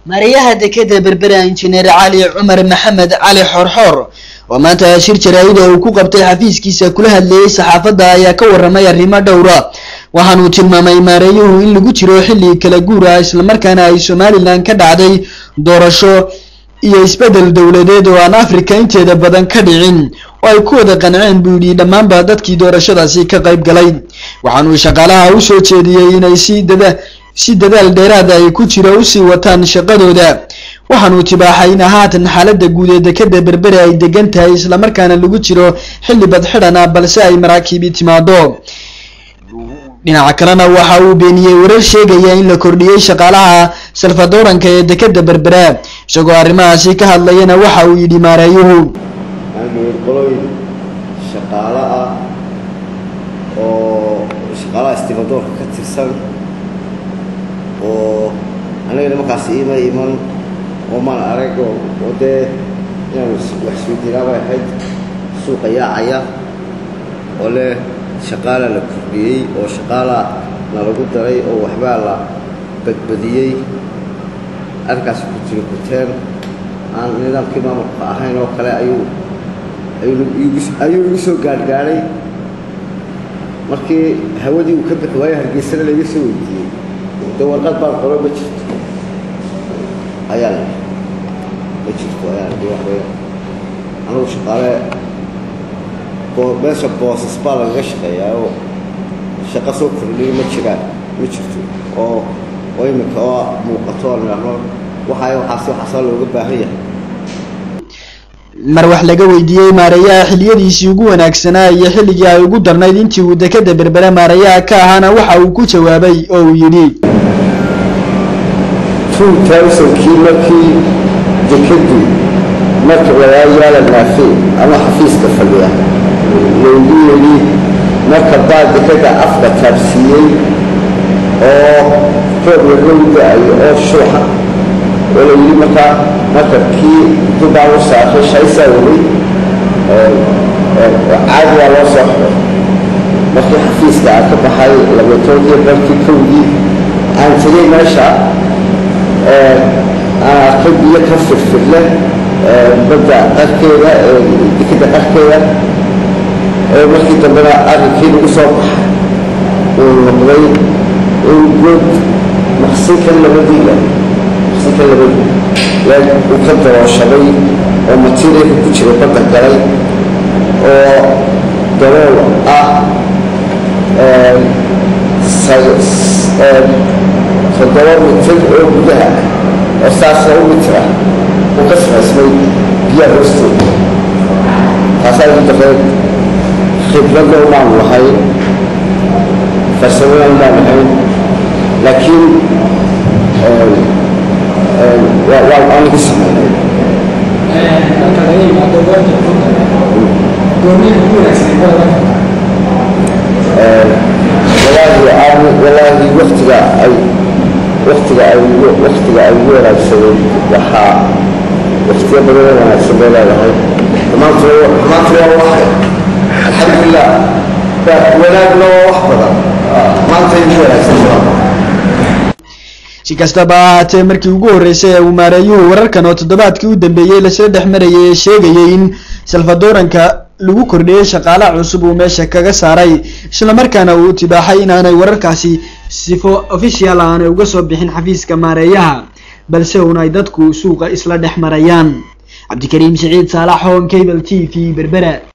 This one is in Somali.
maariyaha dekeda berbera injineer cali cumar maxamed cali xorxoor oo maanta shir jaraa'ida uu ku qabtay xafiiskiisa kula hadleeyey saxaafadda ayaa ka warramay arrimo dhowra waxaanuu tilmaamay maareeyuhu in lagu jiro xilli kala guur ah islamarkaana ay somalilan ka dhacday doorasho iyo isbeddel dowladeed oo aan afrika inteeda badan ka dhicin oo ay ku wada qanceen buu yidhi dhammaanba dadkii doorashadaasi ka qayb galay waxaanuu shaqaalaha u soo jeediyey inay si dada si dadaal dheeraada ay ku jiro usii wataan shaqadooda waxaanuu tibaaxay in haatan xaaladda guud ee dekeda berbere ay degan tahay islamarkaana lagu jiro xilli badxidhan ah balse ay maraakiibi timaado dhinaca kalena waxa uu beeniyey warar sheegaya in la kordhiyey shaqaalaha salfadooranka ee dekeda berbere isagoo arrimahaasi ka hadlayana waxa uu yidhi maareeyuhu qoloyn shaqaalo ah oo shaqaalaha istimadoorka ka tirsan oo anigana markaas iima iman oo maan arag oo dee inaan wax isweydiinaa bay ahayd suuqa yaacaya oo leh shaqaala la kordhiyey oo shaqaala na lagu daray oo waxbaa la badbadiyey arrinkaas ku jiro kuteen aan nidaamkii maamulka ahayn oo kale ayuu ayuu igu soo gaadhgaadhay markii hawadii uu ka bixi waayo hargeysana layga soo weydiiyey de warqad baan qoro ma jirto ayaa la ma jirto ayaa la wax weya anugu shaqaale meesha boosas baa lagaga shaqeeyaa oo shaqo soo kordhiyo ma jiraan ma jirto oo oo iminka oo muuqato oo nidhaahno waxaay waxaasi waxaasaa looga baahan yahay mar wax laga weydiiyey maareeyaha xiliyadiisii ugu wanaagsanaa iyo xilligii ay ugu darnayd intii uu dekeda berbere maareeyaha ka ahaana waxa uu ku jawaabay oo uu yidhi two thousandkii markii dekadu marka walaayaala naafe ama xafiiska fadhiya laygu yidhi marka baa dekada afka taabsiiyey oo roob laga da-ayo oo shuuxa oo la yidhi markaa markabkii dubaa u saaray shaysaa weli caadi waa loo soo xiray markii xafiiska aan ka baxay labatoodii barkii kowdii aan tegey meesha aan arkay biyo ka firfirle badda qarkeeda dekeda qarkeeda markii dambena arrinkii lagu soo baxay uu noqday in good maqsinkan labadiila maqsinka labadii uu ka darooshaday oo materialka ku jira badda galay oo dabool ah toddoba mitir oo gudaha oo saasna u mitira uu ka samaysmay biyaha hoostooda taasaa igu darreed khibradna umaan lahayn farsamona umaan lahayn laakiin waa anigu sameynay walaahi walaahi waktiga ay waktiga ay waktiga ay ugu wanaagsadeen waxaa waktiyo badan oo wanaagsan bay leedahay dhammaantu dhammaantu waa wax alxamdulilah wanaagna waa wax badan maanta ugu wanaagsan si kastaba ha ahaatee markii ugu horreysay ee uu maareeyuhu wararkan oo toddobaadkii u dambeeyey lasla dhex marayay ee sheegayay in salfadooranka lagu kordhiyey shaqaalaha cusub uu meesha kaga saaray islamarkaana uu tibaaxay inaanay wararkaasi sifo official aanay uga soo bixin xafiiska maareeyaha balse uun ay dadku suuqa isla dhex marayaan cabdikariim siciid saalax hon cable t v berbera